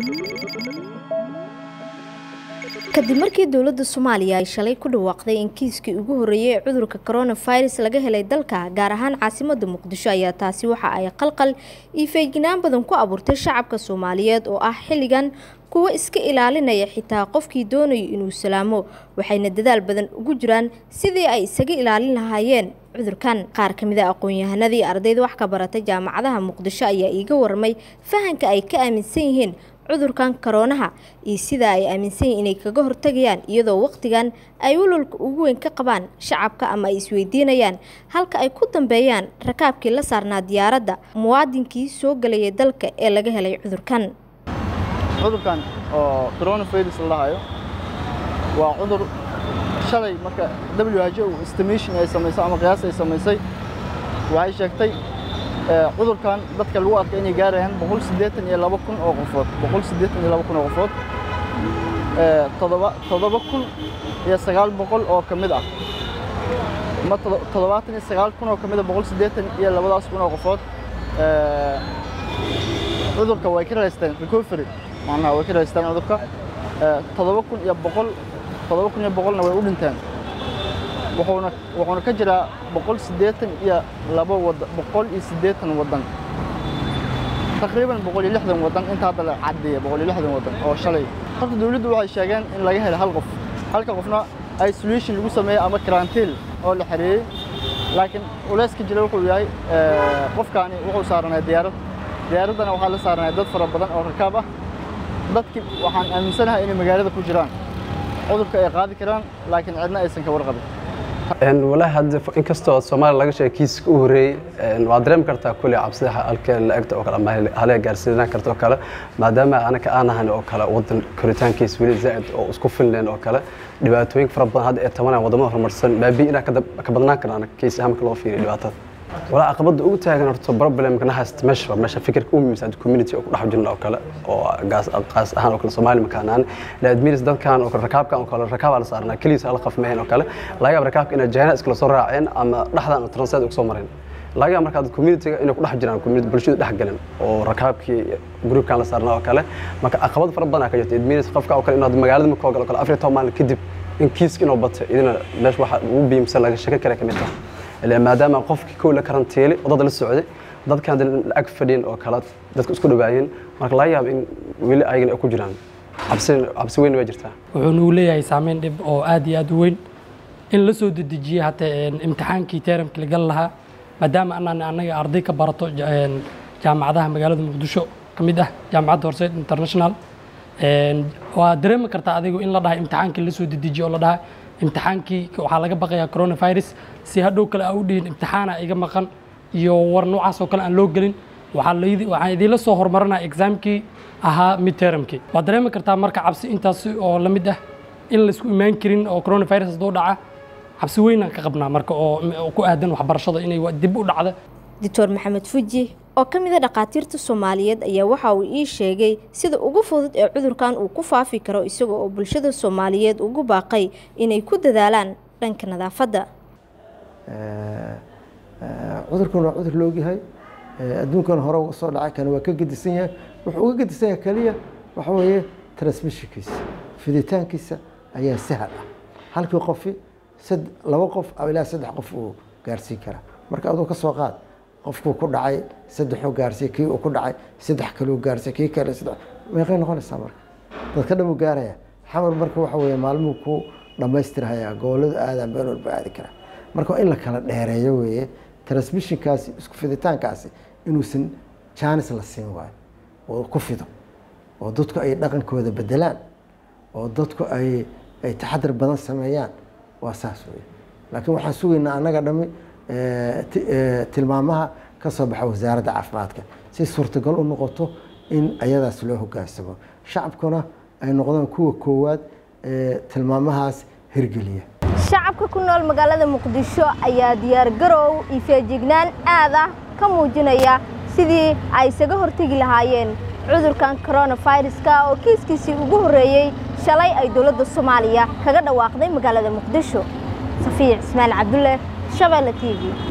kadib markii dowladda soomaaliya ay shalay ku dhawaaqday in kiiskii ugu horreeyey ee cudurka coronavirus laga helay dalka gaar ahaan caasimadda muqdisho ayaa taasi waxa ay qalqal iyo feejignaan badan ku abuurtay shacabka soomaaliyeed oo ah xilligan kuwo iska ilaalinaya xitaa qofkii doonayo inuu salaamo waxayna dadaal badan ugu jiraan sidii ay isaga ilaalin lahaayeen cudurkan qaar ka mid a aqoon-yahanadii ardayda wax ka baratay jaamacadaha muqdisho ayaa iiga warmay fahanka ay ka aaminsan yihiin cudurkan koroonaha iyo sida ay aaminsan yihiin inay kaga hortagayaan iyadoo waqtigan ay walwalka ugu weyn ka qabaan shacabka ama ay isweydiinayaan halka ay ku dambeeyaan rakaabkii la saarnaa diyaaradda muwaadinkii soo gelayay dalka ee laga helay cudurkan cudurkan oo coronavirus la dhahayo waa cudur shalay marka WHO estimation ay samaysay ama qiyaas ay samaysay waxay sheegtay cudurkan dadka lagu arkay inay gaarayaan boqol siddeetan iyo laba kun oo qofood boqol siddeetan iyo laba kun oo qofood toddoba toddoba kun iyo sagaal boqol oo ka mid ah ama toddobaatan iyo sagaal kun oo ka mid ah boqol siddeetan iyo labadaas kun oo qofood cudurka way ka raysteen recovery macnaha way ka raysteen cudurka toddoba kun iyo boqol toddoba kun iyo boqolna way u dhinteen wuxuuna wuxuuna ka jiraa boqol siddeetan iyo laba wadan boqol iyo siddeetan wadan taqriiban boqol iyo lixdan wadan inta hadda la caddeeya boqol iyo lixdan wadan oo shalay horta dawladdu waxay sheegeen in laga helay hal qof halka qofna isolation lagu sameeyey ama karantiil oo la xareeyey laakiin culeyska jira wuxuu yahay qofkaani wuxuu saaranay diyaarad diyaaraddana waxaa la saaranay dad fara badan oo rakaab ah dadkii waxaan aaminsanahay inay magaalada ku jiraan cudurka ay qaadi karaan laakiin cidna aysan ka warqabin walaahi hadda inkastoo soomaaliya laga sheegay kiiska u horreeyey waad dareemi kartaa kulli cabsida halka la egta oo kale ama halee gaarsiinaan karta oo kale maadaama anaka aan ahan oo kale wadan koritaankiisa weli zaa'id oo isku filleen oo kale dhibaatooyin fara badan hadda ee tabanaya wadamada horumarsan baabi inaa ka badnaan karaan kiis ahaan marka loo fiiriyo dhibaatada walaa caqabada ugu taagan horta problemka na haysta meesha meesha fikirka u muhiimsan community oo ku dhex jirna oo kale oo gaas qaas ahaan oo kale Soomaali makaanaan la admiris dadkan oo kale rakaabkan oo kale rakaab la saarnaa kaliis hal qaf meheen oo kale laga yaab rakaabka inay jahana iskala soo raaceen ama dhaxdan translate ugu soo mareen laga yaab marka community inay ku dhex jiraan community bulshada dhex galan oo rakaabkii groupkan la saarnaa oo kale marka caqabad fara badan ka jirta admiris qofka oo kale inuu magaalada ma koogal oo kale afrika maalin kadib in kiiska inuu batay idina meesha waxa ugu biimsan laga shaka kale kamid tahay maadaama qofkii kow la karantiilay wadada la socday dadkan ag fadhiin oo kale dadku isku dhawaayeen marka laga yaabo in weli ayagana ku jiraan cabsi weyn waa jirtaa wuxuuna uu leeyahay saameyn dhib oo aad iyo aad u weyn in la soo dedejiyey hataa imtixaankii teeramkii la gal lahaa maadaama anaan annaga arday ka barato jaamacadaha magaalada muqdisho ka mid ah jaamacadda horseed international waa dareemi kartaa adigu in la dhahay imtixaankii la soo dedejiyo oo la dhahay imtixaankii waxaa laga baqayaa coronavirus si hadhow kale aa u dhihin imtixaana iga maqan iyo war noocaas oo kale aan loo gelin waxaan idiinla soo horumarinaya exaamkii ahaa midtermkii waad dareemi kartaa marka cabsi intaas oo la mid ah in laisku imaan karin oo coronavirus hadduu dhaca cabsi weynaan ka qabnaa marka oo ku aadan waxbarashada inay dib u dhacda doctor maxamed fuji oo ka mid a dhakhaatiirta soomaaliyeed ayaa waxa uu ii sheegay sida ugu fudud ee cudurkan uu ku faafi karo isaga oo bulshada soomaaliyeed ugu baaqay inay ku dadaalaan dhanka nadaafadda cudurkan waa cudur loogyahay adduunkan hore uga soo dhacay kana waa ka gedisan yahay wuxuu uga gedisan yahay keliya waxa weeye transmissionkiisa fiditaankiisa ayaa sahal ah halkii qofi laba qof ilaa saddex qof uu gaarsiin karaa marka aduu ka soo qaad qofkuu ku dhacay saddexuu gaarsiiyey kii uu ku dhacay saddex kaleu gaarsiiyey kii kale saddex meeqay noqonaysaa marka dadka dhan uu gaaraya xamar marka waxa weeye maalmuhu ku dhammaystirhayaa gobolladu aadaan been walba aadi karaa marka waa in la kala dheereeyo weeye transmissionkaasi isku fiditaankaasi inuusan jaanis la siin waayo oo ku fido oo dadku ay dhaqankooda bedelaan oo dadku ay ay taxadar badan sameeyaan waa saas weeye laakiin waxaan sugaynaa annaga dhammi tilmaamaha ka soo baxa wasaaradda caafimaadka si suurtagal u noqoto in ayadaas loo hogaansamo shacabkuna ay noqdaan kuwa koowaad ee tilmaamahaas hirgeliya shacabka ku nool magaalada muqdisho ayaa diyaargarow iyo feejignaan aad ah ka muujinaya sidii ay isaga hortegi lahaayeen cudurkan coronaviruska oo kiiskiisii ugu horreeyey shalay ay dowladda soomaaliya kaga dhawaaqday magaalada muqdisho safiic ismaail cabdulle shabeelle t v